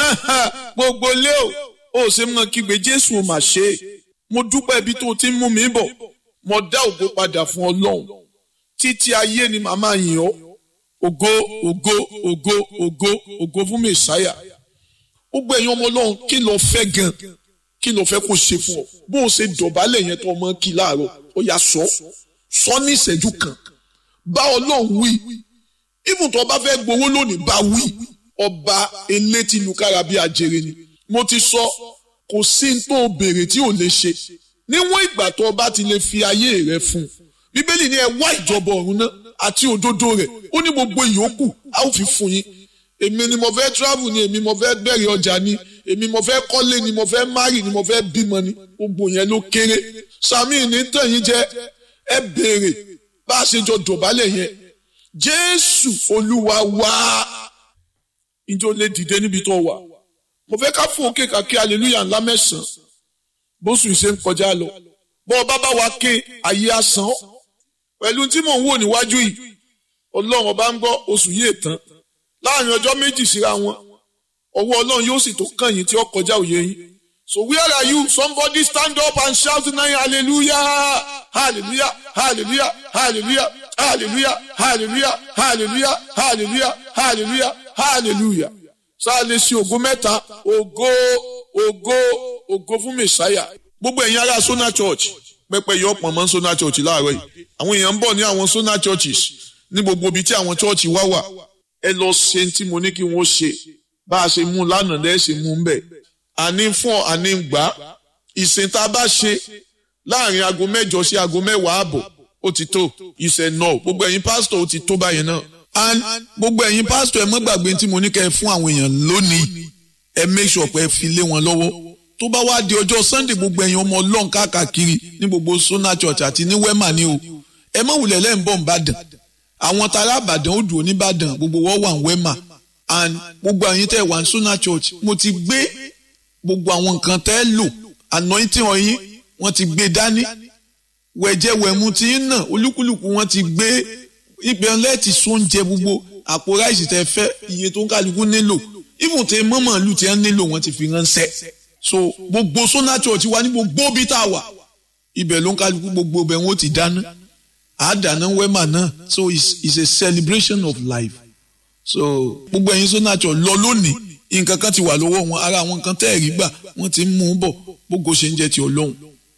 gbogbo lé o ó ṣe mọ kígbe jésù ò mà ṣe é mo dúpẹ́ ibi tó ti ń mú mi bọ̀ mo dá ògo padà fún ọlọ́run títí ayé ni màmá yìn ọ́ ògo ògo ògo ògo ògo fún mẹ̀sáyà gbogbo ẹ̀yin ọmọ ọlọ́run kí ló fẹ́ gan kí ló fẹ́ kó ṣe fún ọ bó o ṣe dọ̀bálẹ̀ yẹn tó ọmọ kí láàárọ̀ ó yá sọ sọ ní ìṣẹ́jú kan bá ọlọ́run wí ibùn tó bá fẹ́ gbowó lónìí bá wí ọba elétí lukára bí ajere ni mo ti sọ kò sí n tó béèrè tí ò lè ṣe níwọ̀n ìgbà tó bá ti lè fi ayé rẹ fún un bíbélì ní ẹ wá ìjọba ọ̀run náà àti òdodo rẹ̀ ó ní gbogbo ìyókù a ó fi fún yín èmi ni mo fẹ́ travel ni èmi mo fẹ́ bẹ̀rẹ̀ ọjà ni èmi mo fẹ́ kọ́lé ni mo fẹ́ marry ni mo fẹ́ bímọ ni gbogbo yẹn ló kéré sami ní tẹ̀yìn jẹ́ ẹ béèrè bá a ṣe jọ dọ̀bálẹ̀ yẹn jésù olúwa wá ìjọ lè dìde níbi tó wà mo fẹ́ ká fún òkè kàkí hallelujah ńlá mẹ́sàn-án bóṣù ìṣe ń kọjá lọ bọ́ ọba bá wa ké ayé asán pẹ̀lú tí mò ń wò níwájú yìí ọlọ́run ọba ń gbọ́ oṣù yìí tán láàrin ọjọ́ méjì síra wọn ọwọ́ ọlọ́run yóò sì tó kàn yín tí ó kọjá òye yín so where are you somebody stand up and shout tonight hallelujah hallelujah hallelujah hallelujah hallelujah hallelujah hallelujah hallelujah hallelujah hallelujah sáà lè ṣe ògo mẹ́ta ògo ògo ògo fún mẹ̀sáyà gbogbo ẹ̀yin ará Sona Church pẹpẹ yọ pọ̀ mọ́ Sona Church láàárọ̀ yìí àwọn èèyàn ń bọ̀ ní àwọn Sona Churches ní gbogbo ibi tí àwọn church wá wà ẹ lọ ṣe tí mo ní kí wọ́n ṣe bá a ṣe mú lánàá lẹ́ẹ̀ ṣe mú ń bẹ̀ àní fún ọ àní gbà ìsìn tá a bá ṣe láàrin aago mẹ́jọ sí aago mẹ́wàá àbọ̀ ó ti tó ìṣẹ̀ náà gbogbo ẹ̀yin pásítọ̀ ó ti tó báyẹn náà and gbogbo ẹ̀yin pásítọ̀ ẹ má gbàgbé tí mo ní kẹ́ ẹ fún àwọn èèyàn lónìí ẹ make sure pé ẹ fi lé wọn lọ́wọ́ tó bá wá di ọjọ́ sunday gbogbo ẹ̀yin ọmọ ọlọ́run káàkiri ní gbogbo Sona Church àti ní wema ni o ẹ má wulẹ̀ lẹ́yìn bọ̀ nìbàdàn àwọn tará àbàdàn ó dùn oníbàdàn gbogbo wọ́n wà ní wema and gbogbo ẹ̀yin tẹ́ wà ní Sona Church mo ti gbé gbogbo àwọn nǹkan tẹ́ lò anointing ọyìn wọ́n ti gbé dání wẹ̀jẹ̀wẹ̀mu ti ń nà olúkúlùkù wọ́n ti gbé ibẹ̀ lẹ́ẹ̀tì sóúnjẹ gbogbo àpò ráìsì tẹ́ fẹ́ iye tó ń kálukú nílò ibùn tẹ mọ́mọ́lù tí wọ́n nílò wọ́n ti fi ránṣẹ́ so gbogbo Sona Church wa ní gbogbo bí tá a wà ibẹ̀ ló ń kálukú gbogbo ibẹ̀ wọn ó ti dáná àádáná wẹ́mà náà so it's, it's a celebration of life so gbogbo ẹ̀yin Sona Church lọ lónìí nǹkan kan ti wà lọ́wọ́ wọn ara àwọn nǹkan tẹ́ ẹ̀rí gbà wọ́n ti ń mú un bọ̀ gbogbo ṣe ń jẹ́ ti Ọlọ́run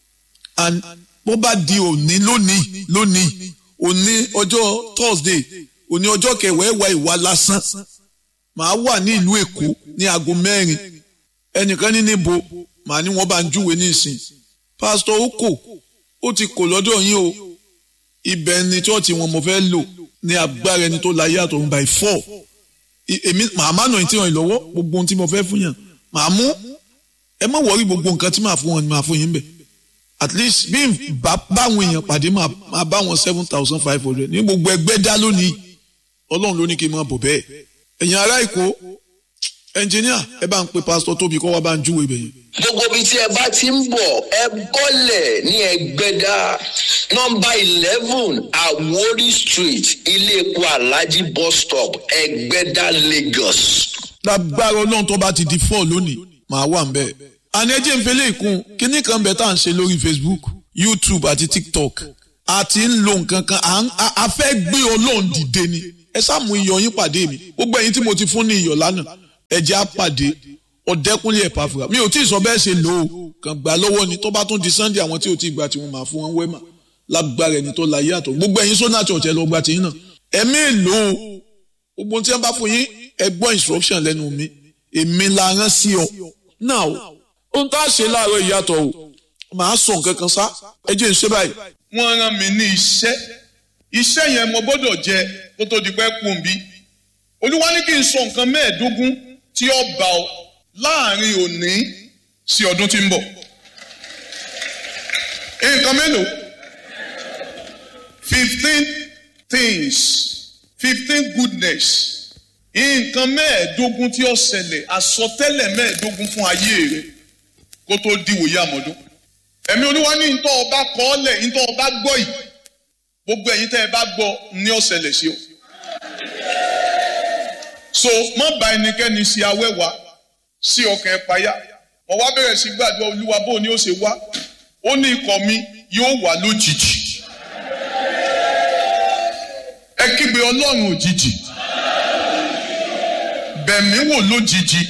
and bó bá di òní lónìí lónìí òní ọjọ́ Thursday òní ọjọ́ kẹwàá ẹ̀wà ìwà lásán màá wà ní ìlú Èkó ní aago mẹ́rin ẹnìkan ní níbo màá ní wọ́n bá ń júwe ní ìsìn pásítọ̀ Oko ó ti kò lọ́dọ̀ yín o ibẹ̀ ni chọ́ọ̀chì wọn mo fẹ́ lò ní agbára ẹni tó láyé àtọ̀run by four èmi màá má nà tí wọ́n lọ́wọ́ gbogbo ohun tí mo fẹ́ fún yàn màá mú ẹ má wọrí gbogbo nǹkan tí màá fún wọn ni màá fún yín bẹ̀ at least bí n bá báwọn èèyàn pàdé máa bá wọn seven thousand five hundred ní gbogbo ẹgbẹ́ dá lónìí ọlọ́run ló ní kí n máa bọ̀ bẹ́ẹ̀ ẹ̀yin ará Èkó ẹnjìníà ẹ bá ń pe pásítọ̀ Tóbi kọ́ wá bá ń júwèé bẹ̀yẹn. gbogbo ibi tí ẹ bá ti ń bọ̀ ẹ bọ́lẹ̀ ní ẹgbẹ́dá nọ́mbà eleven Àwórì street ilé epo Alhaji bus stop ẹgbẹ́dá Lagos. lágbára ọlọ́run tó bá ti di four lónìí màá wà ń bẹ̀. àní ẹjẹ́ ń fẹ́lẹ́ ìkún kínní kan bẹ̀ tá à ń ṣe lórí Facebook YouTube àti TikTok a ti ń lo nǹkan kan a fẹ́ gbé ọlọ́run dìde ni ẹ sáàmù iyọ̀ yín pàdé mi gbogbo ẹ̀yin tí mo ti fún ní iyọ̀ lánàá ẹ jẹ́ á pàdé ọ̀dẹ́kúnlé ẹ̀ pàfùrà mi ò tí ì sọ bẹ́ẹ̀ ṣe lò ó kàn gbà lọ́wọ́ ni tó bá tún di Sunday àwọn tí ò tí ì gbà tí wọ́n máa fún wọn wẹ́mà lágbára ẹni tó láyé àtọ̀ gbogbo ẹ̀yin Sona Church ẹ lọ gba tìyín náà ẹ̀mí èlò gbogbo tí wọ́n bá fún yín ẹ gbọ́ instruction lẹ́nu mi èmi la rán sí ọ náà o ohun tá a ṣe láàárọ̀ ìyàtọ̀ o màá sọ nǹkan kan sá ẹ jẹ́ n ṣe báyìí. wọ́n rán mi ní iṣẹ́ iṣẹ́ yẹn mo gbọ́dọ̀ jẹ kó tó di pẹ́ kùn bí olúwa ní kí n sọ nǹkan mẹ́ẹ̀ẹ́dógún tí ó bá ọ láàrin òní sí ọdún tí ń bọ̀. nǹkan mélòó fifteen things fifteen goodness nǹkan mẹ́ẹ̀ẹ́dógún tí ó ṣẹlẹ̀ àsọtẹ́lẹ̀ mẹ́ẹ̀ẹ́dógún fún ayé rẹ kó tó diwòye àmọ́dún. ẹ̀mí olúwa ní ntọ́ ọba kọ́ ọ́ lẹ̀ ntọ́ ọba gbọ́ yìí gbogbo ẹ̀yin tẹ́ ẹ bá gbọ́ ní ó ṣẹlẹ̀ sí o. so má bá ẹnikẹ́ni ṣe awẹ́wà sí ọkàn ẹ payá mo wá bẹ̀rẹ̀ sí gbàdúrà olúwa bó ni ó ṣe wá ó ní ikọ̀ mi yóò wá lójijì ẹ kígbe ọlọ́run òjijì bẹ̀mí wò lójijì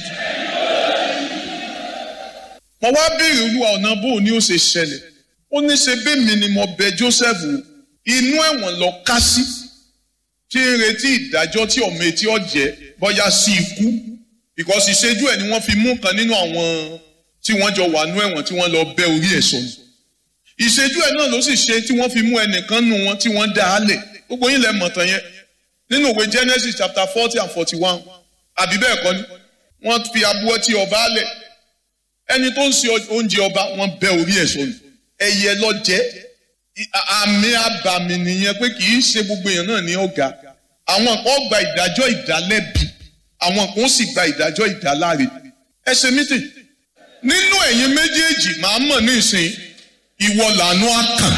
mo wá béèrè olúwa ọ̀nà bó ni ó ṣe ṣẹlẹ̀ ó ní ṣe bẹ́ẹ̀mi ni mo bẹ Joseph wò inú ẹ̀wọ̀n lọ ká sí tí ń retí ìdájọ́ tí ọmọ etí ọ̀jẹ́ bọ́yá sí ikú because ìṣẹ́jú ẹ̀ ni wọ́n fi mú kan nínú àwọn tí wọ́n jọ wà nú ẹ̀wọ̀n tí wọ́n lọ bẹ́ orí ẹ̀ sọnù ìṣẹ́jú ẹ̀ náà ló sì ṣe tí wọ́n fi mú ẹnìkan nù wọn tí wọ́n dá a lẹ̀ gbogbo yín lẹ mọ̀tàn yẹn nínú ìwé Genesis chapter forty and forty one àbí bẹ́ẹ̀ kọ́ ni wọ́n fi abúwọ́ tí ọba lẹ̀ ẹni tó ń ṣe oúnjẹ ọba wọ́n bẹ́ orí ẹ̀ sọnù ẹyẹ lọ jẹ́ àmì àbàmì nìyẹn pé kì í ṣe gbogbo èèyàn náà ní ọ̀gá àwọn kan gba ìdájọ́ ìdálẹ́bi àwọn kan sì gba ìdájọ́ ìdáláre ẹ ṣe mítì nínú ẹ̀yin méjèèjì màá mọ̀ ní ìsìn ìwọ làánú àkàn.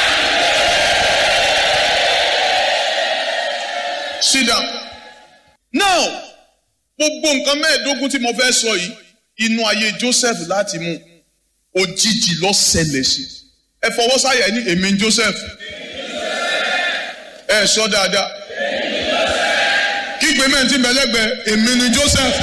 sit down now gbogbo nǹkan mẹ́ẹ̀ẹ́dógún tí mo fẹ́ sọ yìí inú ayé Joseph láti mú òjijì ló ṣẹlẹ̀ sí ẹ fọwọ́ sáyà ní èmi Joseph ẹ sọ dáadáa kígbe mẹ́ǹtì mẹ́lẹ́gbẹ̀ẹ́ èmi ni Joseph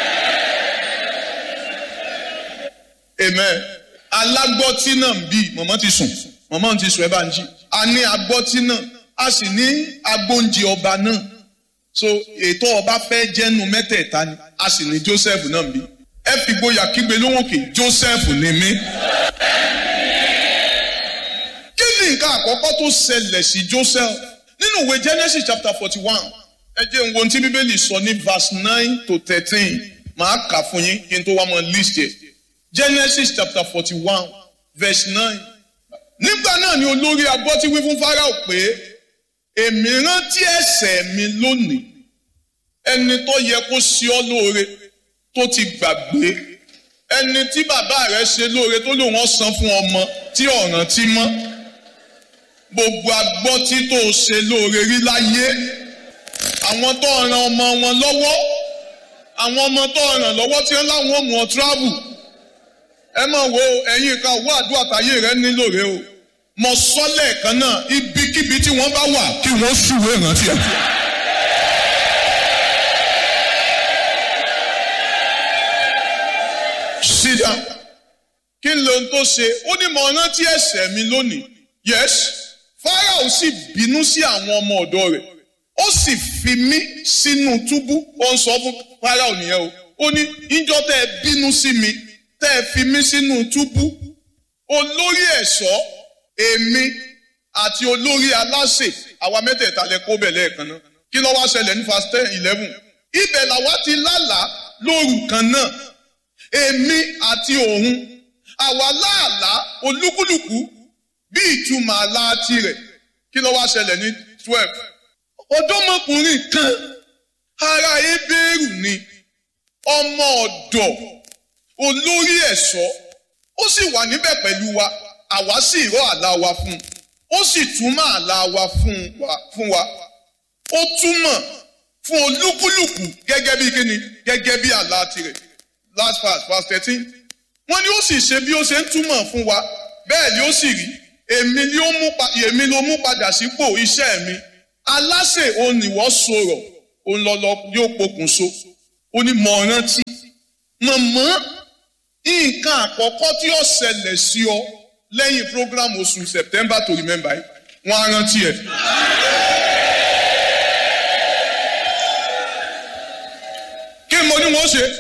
amen alágbọ́tí náà ń bí mọ̀mọ́ ti sùn mọ̀mọ́ ti sùn ẹ bá ń jí a ní agbọ́tí náà a sì ní agbóúnjẹ ọba náà so ètò ọba fẹ́ jẹ́nu mẹ́tẹ̀ẹ̀ta ni a sì ní Joseph náà ń bí ẹ fi gboyà kígbe lóhùnkè Joseph ni mí. kí ni nǹkan àkọ́kọ́ tó ṣẹlẹ̀ sí Joseph nínú ìwé Genesis chapter forty one ẹ jẹ́ n wo ohun tí bíbélì sọ ní verse nine to thirteen màá kà fún yín kí n tó wá mọ list yẹ Genesis chapter forty one verse nine nígbà náà ni olórí agbọ́tí wí fún Fáráò pé èmi rántí ẹ̀ṣẹ̀ mi lónìí ẹni tó yẹ kó ṣe ọ́ lóore tó ti gbàgbé ẹni tí bàbá rẹ̀ ṣe lóore tó lòun ọ̀sán fún ọmọ tí ọ̀ràn ti mọ́ gbogbo agbọ́tí tó ṣe lóore rí láyé àwọn tó ràn ọmọ wọn lọ́wọ́ àwọn ọmọ tó ràn lọ́wọ́ tí wọ́n láwọn ò mú ọ tíráàbù ẹ máa wo ẹ̀yin kan owó àdúrà táyé rẹ nílò rẹ o mọ sọ́lẹ̀ kan náà ibikíbi tí wọ́n bá wà kí wọ́n ṣùwé ìrántí ẹ̀. sídà kí n lóhun tó ṣe ó ní mo rántí ẹ̀ṣẹ̀ mi lónìí yes Fáráò sì bínú sí àwọn ọmọ ọ̀dọ̀ rẹ̀ ó sì fi mí sínú túbú ó ń sọ fún Fáráò nìyẹn o ó ní ìjọ tẹ́ ẹ bínú sí mi tẹ́ ẹ fi mí sínú túbú olórí ẹ̀ṣọ́ èmi àti olórí aláṣẹ àwa mẹ́tẹ̀ẹ̀ta lẹ kó bẹ̀ lẹ́ẹ̀kan náà kí ló wá ṣẹlẹ̀ ní verse ten eleven ibẹ̀ làwa ti lálàá lóru kan náà èmi àti òun àwa láàlá olúkúlùkù bí ìtumọ̀ àlá tirẹ̀ kí ló wá ṣẹlẹ̀ ní twelve ọ̀dọ́mọkùnrin kan ará ebéèrú ni ọmọ ọ̀dọ̀ olórí ẹ̀ṣọ́ ó sì wà níbẹ̀ pẹ̀lú wa àwa sì rọ́ àlá wa fún un ó sì túmọ̀ àlá wa fún wa ó túmọ̀ fún olúkúlùkù gẹ́gẹ́ bí kíni gẹ́gẹ́ bí àlá tirẹ̀ last verse verse thirteen wọ́n ní ó sì ṣe bí ó ṣe ń túmọ̀ fún wa bẹ́ẹ̀ ni ó sì rí èmi ni ó mú èmi ló mú padà sípò iṣẹ́ mi aláṣẹ òun ìwọ sọ̀rọ̀ òun lọlọ yóò pokùnso ó ní mọ̀ rántí mọ̀mọ́ nǹkan àkọ́kọ́ tí ó ṣẹlẹ̀ sí ọ lẹ́yìn program oṣù September to remember yìí wọ́n á rántí ẹ̀. kí mo ní wọ́n ṣe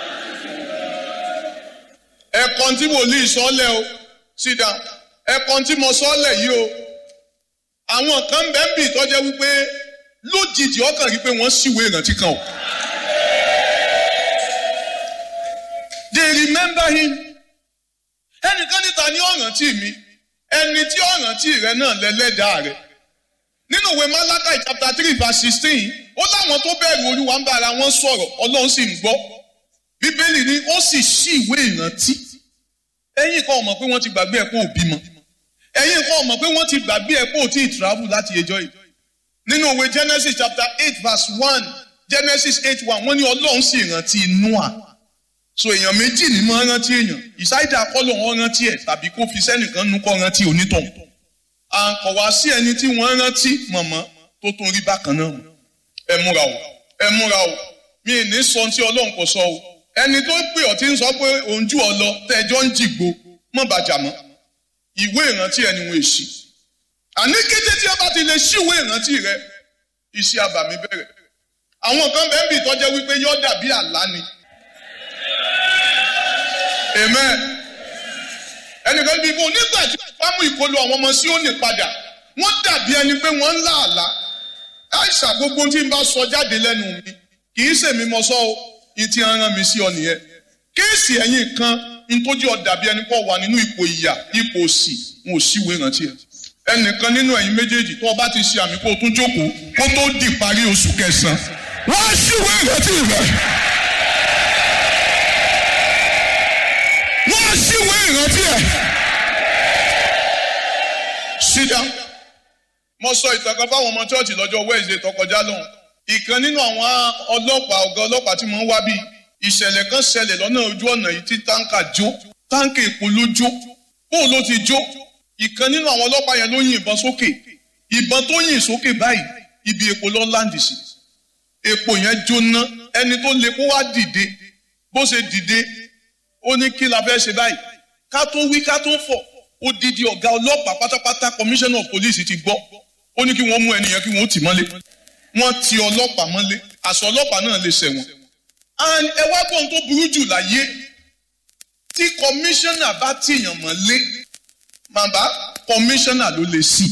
ẹ̀kan tí wòlíì sọ́lẹ̀ o sit down ẹ̀kan tí mo sọ́lẹ̀ yìí o àwọn kan bẹ́ẹ̀ bì tọ́jẹ́ wípé lójijì ọkàn rí pé wọ́n ṣìwé ìrántí kan o. they remember him ẹnìkan níta ní ọ̀rántí mi ẹni tí ọ̀rántí rẹ náà lẹ́lẹ́dàá rẹ nínú ìwé Malachi chapter three verse sixteen ó láwọn tó bẹ̀rù olúwa ń bá ara wọn sọ̀rọ̀ ọlọ́run sì ń gbọ́ bíbélì ni ó sì ṣí ìwé ìrántí ẹ̀yin kan mọ̀ pé wọ́n ti gbàgbé ẹ̀ kó òbí mọ́ ẹ̀yin kan mọ̀ pé wọ́n ti gbàgbé ẹ̀ kó tí ì travel láti ẹjọ́ yìí nínú ìwé Genesis chapter eight verse one Genesis eight one wọ́n ní ọlọ́run sì rántí Noah so èèyàn méjì ní máa rántí èèyàn ìsáìdà kọ́lọ̀ wọn rántí ẹ̀ tàbí kó fi sẹ́nìkan nu kọ́ rántí onítọ̀ à ń kọ̀ wá sí ẹni tí wọ́n rántí mọ̀mọ́ tó tún rí bákan náà mọ̀ ẹ múra o ẹ múra o mi ì ní sọ tí ọlọ́run kò sọ o ẹni tó pè ọ́ tí ń sọ pé òun jù ọ lọ tẹ́jọ́ ń jìgbó mọ̀ bàjá mọ́ ìwé ìrántí ẹni wọn èsì àní kété tí a bá ti lè ṣíwé ìrántí rẹ iṣẹ́ àbàmì bẹ̀rẹ̀ àwọn kan bẹ́ẹ̀ bì tọ́jẹ́ wípé yọ́ dàbí àlá ni amen ẹnìkan bíi fún nígbà tí wọ́n mú ìkọlù àwọn ọmọ sí òní padà wọ́n dàbí ẹni pé wọ́n ń lá àlá àìsà gbogbo tí n bá sọ jáde lẹ́nu mi kì í ṣèmi mọ sọ o ìtì aràn mi sí ọ nìyẹn kéèsì ẹ̀yìn kan ntójú ọ dàbí ẹni pọ̀ wà nínú ipò ìyà ipò òsì n ò síwèé rántí ẹ ẹnìkan nínú ẹ̀yin méjèèjì tó o bá ti ṣe àmì kó o tún jókòó kó tó di parí oṣù kẹsàn-án wọ́n á síwèé rántí rẹ̀. wọ́n á síwèé ìrántí ẹ̀. sit down. mo sọ ìtàn kan fáwọn ọmọ chọ́ọ̀chì lọ́jọ́ Wednesday tó kọjá lọ́hùn. ìkan nínú àwọn ọlọ́pàá ọ̀gá ọlọ́pàá tí mo ń wá bí ìṣẹ̀lẹ̀ kan ṣẹlẹ̀ lọ́nà ojú ọ̀nà yìí tí táǹkà jó táǹkà èpo ló jó bó ló ti jó ìkan nínú àwọn ọlọ́pàá yẹn ló yin ìbọn sókè ìbọn tó yìn sókè báyìí ibi èpo lọ láǹdì sí èpo yẹn jóná ẹni tó lè kó wá dìde bó ṣe dìde ó ní kí la fẹ́ ṣe báyìí ká tó wí ká tó fọ̀ odidi ọ̀gá ọlọ́pàá pátápátá commissioner of police ti gbọ́ ó ní kí wọ́n mú ẹnìyẹn kí wọ́n tì mọ́lé wọ́n ti ọlọ́pàá mọ́lé àṣọ ọlọ́pàá náà lè ṣẹ̀wọ̀n and ẹ wá gbọ́n tó burú jù láyé tí commissioner bá tìyàn mọ́lé màbá commissioner ló lè sí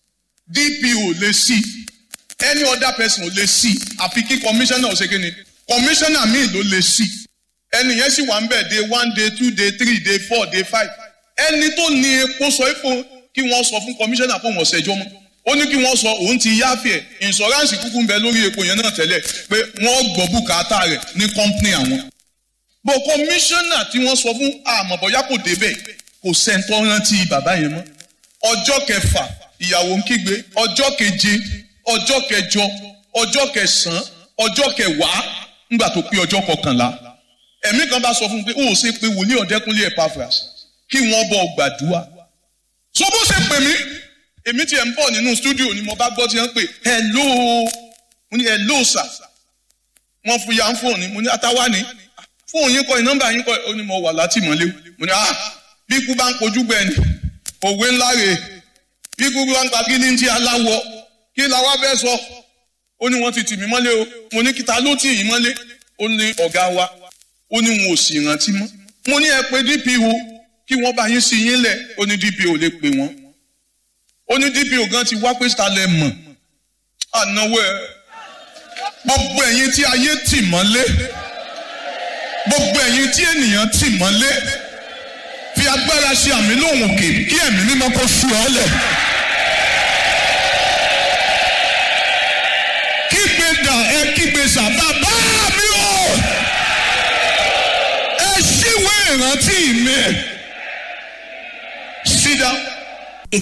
DPO lè sí any other person ò lè sí àfi kí commissioner ò ṣe kí ni commissioner míì ló lè sí ẹni yẹn sì wà ń bẹ̀ day one day two day three day four day five ẹni tó ní epo sọ epo kí wọ́n sọ fún kọmíṣánná fún wọn ṣẹjọ́ mọ́ ó ní kí wọ́n sọ òun ti yáfẹ́ ìṣọ́ránsì kúkú ń bẹ lórí epo yẹn náà tẹ́lẹ̀ pé wọ́n gbọ́ bùkátà rẹ̀ ní kọ́ńpìnì àwọn. bó kọmíṣánná tí wọ́n sọ fún àmọ̀bọ̀yá kò débẹ̀ kò sẹ́ńtọ́ rántí bàbá yẹn mọ́ ọjọ́ kẹfà ìyàwó ń kígbe ọjọ́ keje ọjọ́ kẹjọ ọjọ́ kẹsàn-án ọjọ́ kẹwàá ńgbà tó pé ọjọ́ kọkànlá ẹ̀mí kan bá sọ fún un pé ó ṣe pé wòlíì ọ̀dẹ́kúnlé Epaphras kí wọ́n bọ̀ gbàdúrà. so bó ṣe pè mí èmi tiẹ̀ ń bọ̀ nínú stúdíò ni mo bá gbọ́ tí wọ́n pè hello mo ní hello sir wọ́n fún ya ń fóònù mo ní àtàwá ni fóònù yín kọ́ ẹ̀ nọ́mbà yín kọ́ ẹ̀ ó ní mo wà látìmọ́lé mo ní ah bí ikú bá ń kojú gbẹ ni òwe ńlá rè bí ikú bá ń pa kí ní ti aláwọ̀ kí làwa fẹ́ sọ ó ní wọ́n ti tì mí mọ́lé o mo ní kíta ló tì yín mọ́lé ó ní ọ̀gá wa ó ní wọn ò sì rántí mọ́ mo ní ẹ pé DPO kí wọ́n bá yín sí yín lẹ̀ ó ní DPO lè pè wọ́n ó ní DPO gan ti wá pé stalẹ̀ mọ̀ ànáwó ẹ gbogbo ẹ̀yin tí ayé tì mọ́lé gbogbo ẹ̀yin tí ènìyàn tì mọ́lé fi agbára ṣe àmì lóhùn òkè kí ẹ̀mí mímọ́ kó sú ọ lẹ̀. kígbe dà ẹ kígbe sàbà bá mi o ẹ ṣíwèé ìrántí mi. Sit down.